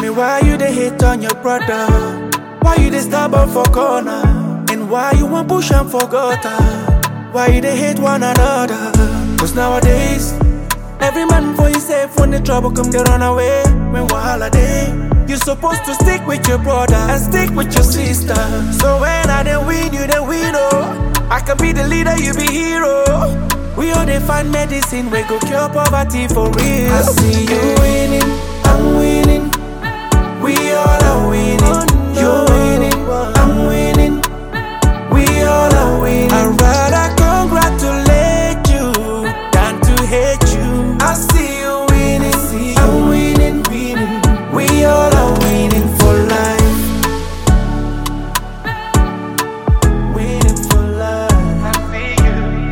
me why you dey hate on your brother? Why you dey stubborn for corner? And why you want push am for gutter? Why you dey hate one another? Cause nowadays, every man for himself when the trouble come, they run away. When wahala dey, you supposed to stick with your brother and stick with your sister. So when I dey win, you dey win, oh. I can be the leader, you be hero. We all dey find medicine, we go cure poverty for real. I see you winning, I'm winning. We all are winning. You're winning, I'm winning. We all are winning. I'd rather congratulate you than to hate you. I see you winning, I'm winning. We all are winning for life. Winning for life. I see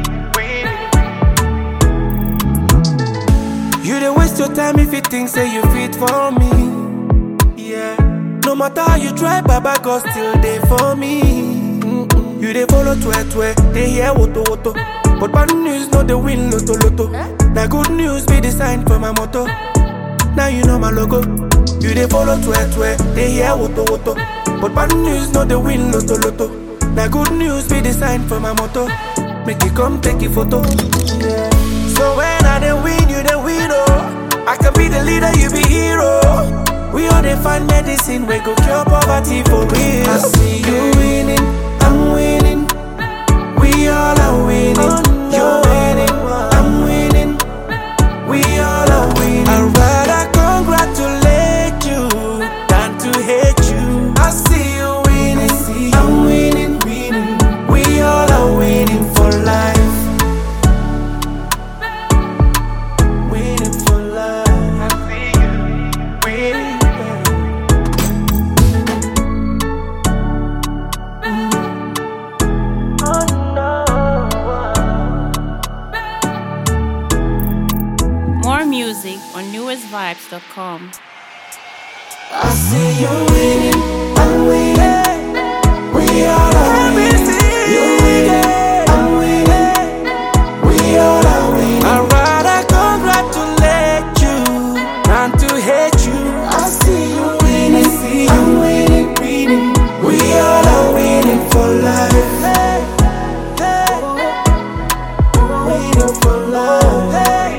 you winning. You dey waste your time if you think say you fit for me. Yeah. No matter how you try, Baba God still there for me. Mm-mm. You dey follow twe twe, they hear woto woto. But bad news no dey win loto loto. Now good news be the sign for my motto. Now you know my logo. You dey follow twe twe, they hear woto woto. But bad news no dey win loto loto. Now good news be the sign for my motto. Make you come take a photo. Yeah. So when I dey win, you dey win oh. I can be the leader, you be hero. We all dey find medicine, we go cure poverty for real. I see you winning, I'm winning. We all are winning. You're winning, I'm winning. We all are winning. I'd rather congratulate you than to hate you. I see you winning, I'm winning. We all are winning for life. Winning for life. I see you winning. Oh no. More music on newestvibes.com. I see you winning, I'm winning. We all are winning. You're winning, I'm winning. We all are winning. I'd rather congratulate you than to hate you. I see you winning, I'm winning. We all are winning for life. Winning for life.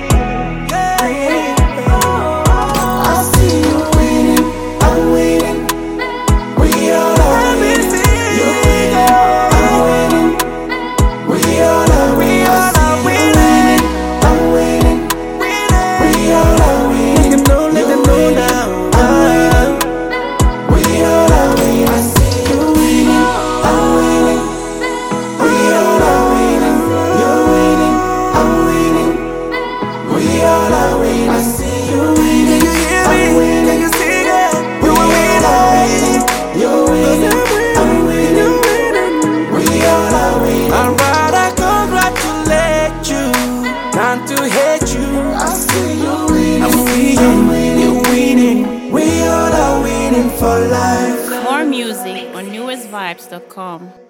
I see you winning, I'm winning. We all are winning. You're winning, I'm winning. We all are winning. I'm winning. We all are winning. Let them know, let them know now. I'm winning. We all are winning. I see you winning, I'm winning. We all are winning. You're winning, I'm winning. We all are winning. I see you winning. You hear me? I'm winning. Can you see that? You we all are winning. You're winning. I'm winning. We all are winning. I'd rather congratulate you than to hate you. I see you winning. I'm winning. You're winning. We all are winning for life. More music on newestvibes.com.